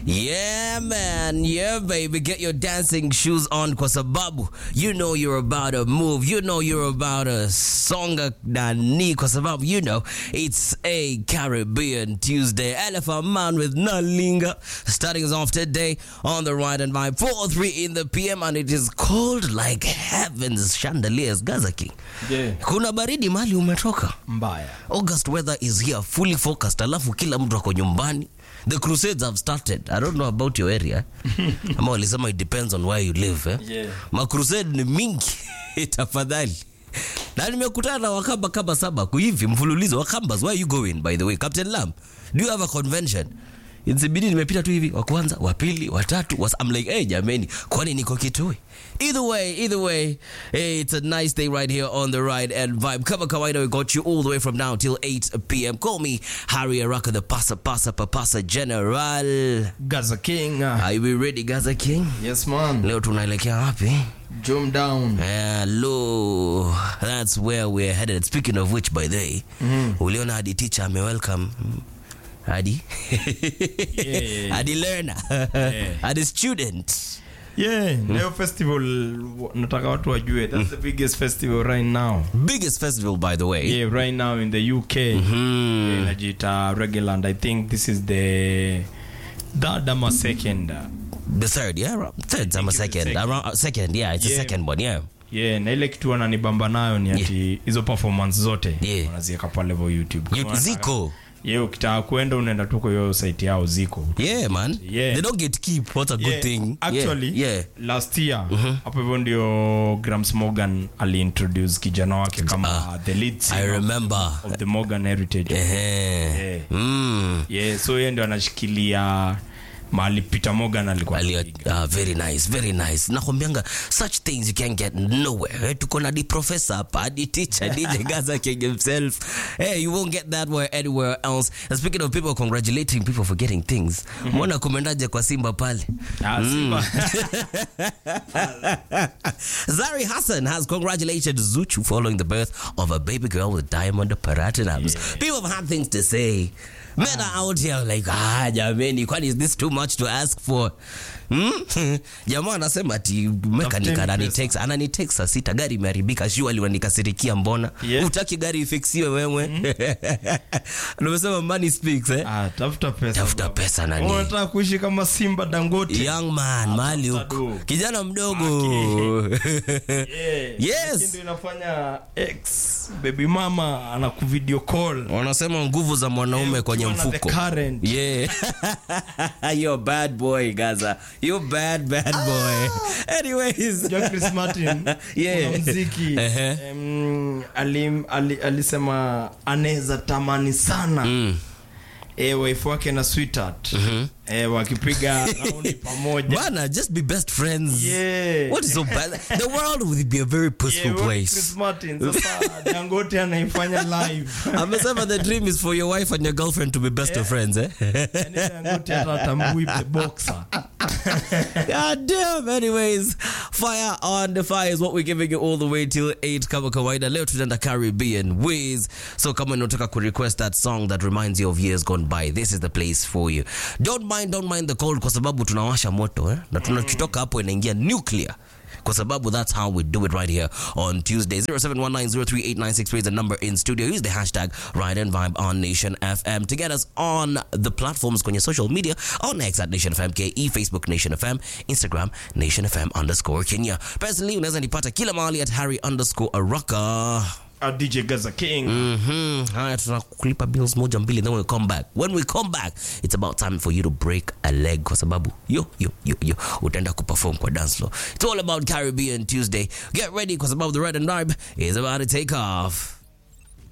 Yeah man, yeah baby, get your dancing shoes on kwa sababu you know you're about to move, you know you're about to songa nani kwa sababu you know it's a Caribbean Tuesday. Elephant Man with Nalinga starting us off today on the right and vibe 4:03 in the PM and it is cold like heavens chandeliers Gaza King. Yeah. Kuna baridi mali umetoka. mbaya August weather is here fully focused, alafu kila mtu ako nyumbani. The crusades have started. I don't know about your area. Ama walisema it depends on where you live. Eh? Yeah. Ma crusade ni mingi tafadhali. Na nimekutana na wakamba kama saba kuhivi mfululizo wakambas. Where are you going by the way? Captain Lam, do you have a convention? Insibidi nimepita tu hivi wa kwanza, wa pili, wa tatu. Was, I'm like, hey jameni, kwani niko Kitui? Either way, either way, hey, it's a nice day right here on the ride and vibe. Kama kawaida, we got you all the way from now till 8 p.m. Call me Harry Araka, the pasa pasa papasa general. gaza king ah. Are we ready, Gaza King? yes man Leo tunaelekea wapi? jump down Hello, that's where we're headed. Speaking of which, by the way, uliona hadi teacher ame welcome hadi Yeah. hadi learner hadi student. yeah leo festival w- nataka watu wajue that's the biggest festival right now Biggest festival, by the way. yeah right now in the uk Hmm. yeah, inajiita reguland i think this is the third ama second uh, The third, yeah, around- third, I'm a it's the second, second. around uh, second, yeah, it's the Yeah. second one, yeah. yeah na ile kitu wananibamba nayo ni ati hizo performance zote Yeah. wanaziweka pale vo youtube You, Kama unataka- Ziko, yeah ukitaka kwenda unaenda tu kwa hiyo site yao ziko yeah, man, Yeah. they don't get keep. What a good Yeah, thing. actually yeah, yeah. last year hapo hivyo ndio grams morgan aliintroduce kijana wake kama the lead I singer remember. of the morgan heritage Eh, Yeah. mm. yeah so yeye ndio anashikilia mahali peter morgan alikuwa Ali- anapiga. ah, very nice very nice nakwambianga such things you can get nowhere Eh, tuko na di professor hapa di teacher dj gaza king himself hey you won't get that where anywhere else and speaking of people congratulating people for getting things mwona kumendaje kwa simba pale Ah, Simba. Zari Hassan has congratulated Zuchu following the birth of a baby girl with diamond platinums. People have had things to say. Men are out here like, ah, jameni, kwani is this too much to ask for? Hmm? Jamaa anasema ati mekanika Tafuteni ananitext ananitext saa sita gari imeharibika shuali wanikasirikia mbona Yeah. utaki gari ifiksiwe wewe nimesema money speaks eh? Ah, tafuta pesa tafuta baba. pesa nani unataka kuishi kama simba dangote young man mali tafuta huko do. kijana mdogo Yeah. Yes. Lakini ndio inafanya ex baby mama anakuvideo call wanasema nguvu za mwanaume Eh, kwenye ukiwa na the mfuko current. yeah you're a bad boy gaza you're bad bad boy anyways Jua Chris Martin Yeah. kuna mziki Ehe. em, alim- ali- alisema anaweza tamani sana mm. e, wife wake na sweetheart e, wakipiga raundi pamoja bana just be best friends Yeah. what is so bad the world would be a very peaceful Yeah, what place Chris Martin sasa Dangote anaifanya live amesema the dream is for your wife and your girlfriend to be best of friends eh Yaani Dangote hata atambui the boxer God damn. Anyways, fire on the fire is what we're giving you all the way till 8 kama kawaida. Leo tunaenda Caribbean ways. So kama unataka ku request that song that reminds you of years gone by, this is the place for you. Don't mind, don't mind the cold kwa sababu tunawasha moto eh? Na tunakitoka hapo inaingia nuclear. Kwa sababu that's how we do it right here on Tuesday. 0719038963 is the number in studio. Use the hashtag Ride and Vibe on Nation FM to get us on the platforms kwenye social media on X at Nation FM KE, Facebook Nation FM, Instagram Nation FM underscore Kenya. Personally, unaweza nipata kila mahali at Harry underscore Araka. A DJ Gaza King Mhm. Haya, tunakulipa bills moja mbili, then we come back. When we come back, it's about time for you to break a leg kwa sababu yo yo yo yo utaenda kuperform kwa dance floor. It's all about Caribbean Tuesday. Get ready kwa sababu the red and vibe is about to take off.